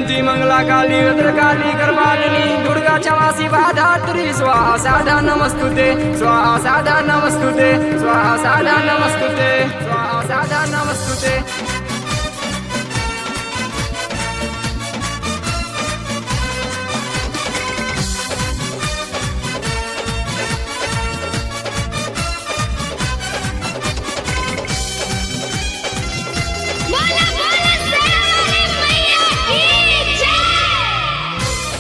स्तुति मंगला काली रुद्रकाली कर्मालिनी दुर्गा क्षमा शिवा धात्री स्वाहा साधा नमस्तुते स्वाहा साधा नमस्तुते स्वाहा साधा नमस्तुते स्वाहा साधा नमस्तुते बोला बोला सरस्वती मैया की जय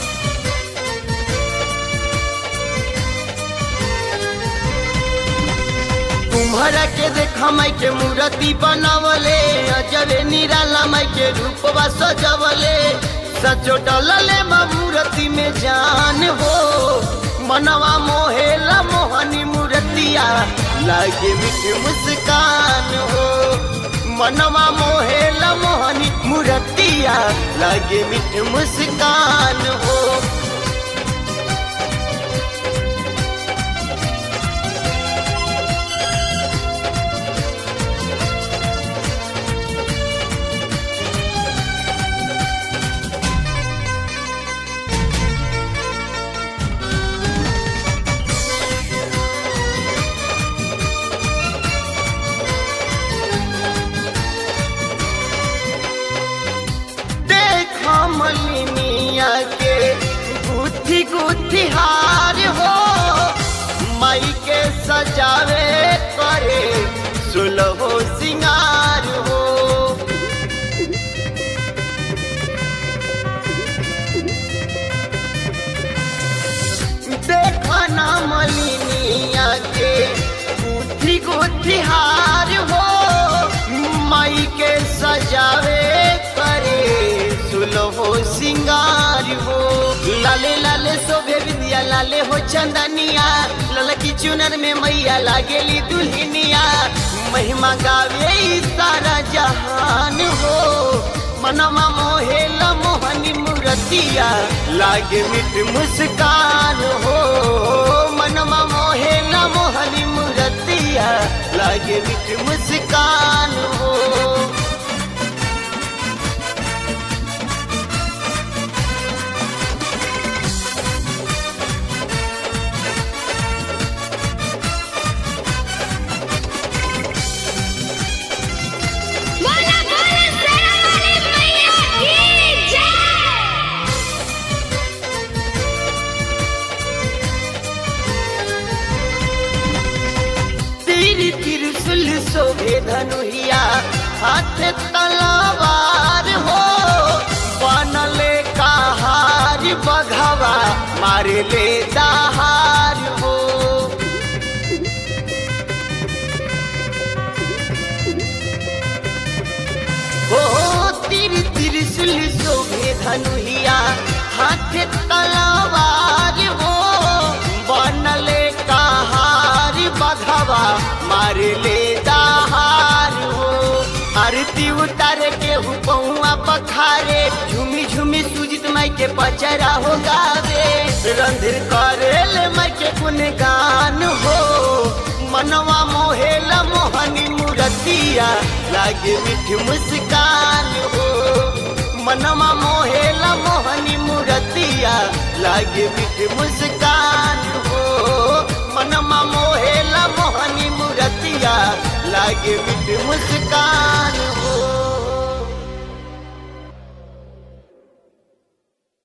तुम्हारा के देखा माई के मूर्ति बनावले अजबे निराला माई के रूपवा सजवले सचो डलले माँ मूर्ति में जान हो मनवा मोहेला मोहनी मूर्तिया लागे मीठी मुस्कान हो मनवा मोहेला मोहनी मूर्तिया लागे मीठी मुस्कान हो देखा मलिनिया के गुथी गुथी हार हो माई के सजावे करे सुलहो सिंगार हो देखा ना मलिनिया के गुथी गुथी हार हो माई के सजावे करे सुलहो सिंगार हो लाले लाले शोभे विद्या लाले हो चंदनिया ललकी चुनर में मैया लागेली दुल्हनिया महिमा गावे ई सारा जहान हो मनवा मोहेला मोहनी मूर्तिया लागे मिठ मुस्कान हो मनवा मोहेला मोहनी मूर्तिया लागे मिठ मुस्कान हो बोला बोला सरस्वती मैया की जय तीर त्रिशूल शोभे धनुहिया हाथ तलवार हो बनले कहार बघवा मारे ले दहार हो हो तीर त्रिशूल शोभे धनुहिया हाथ तलवार हो बनले कहार बघवा मार ले दहार हो आरती उतार के हुआ पखारे झूमी झूमी सुजित माई के पचरा हो गावे रंधिर करेल माई के गुणगान हो मनवा मोहेला मोहनी मूर्तिया लागे मीठी मुस्कान हो मनवा मोहेला मोहनी मूर्तिया लागे मीठी मुस्कान हो मनवा मोहेला मोहनी मूर्तिया लागे मीठी मुस्कान हो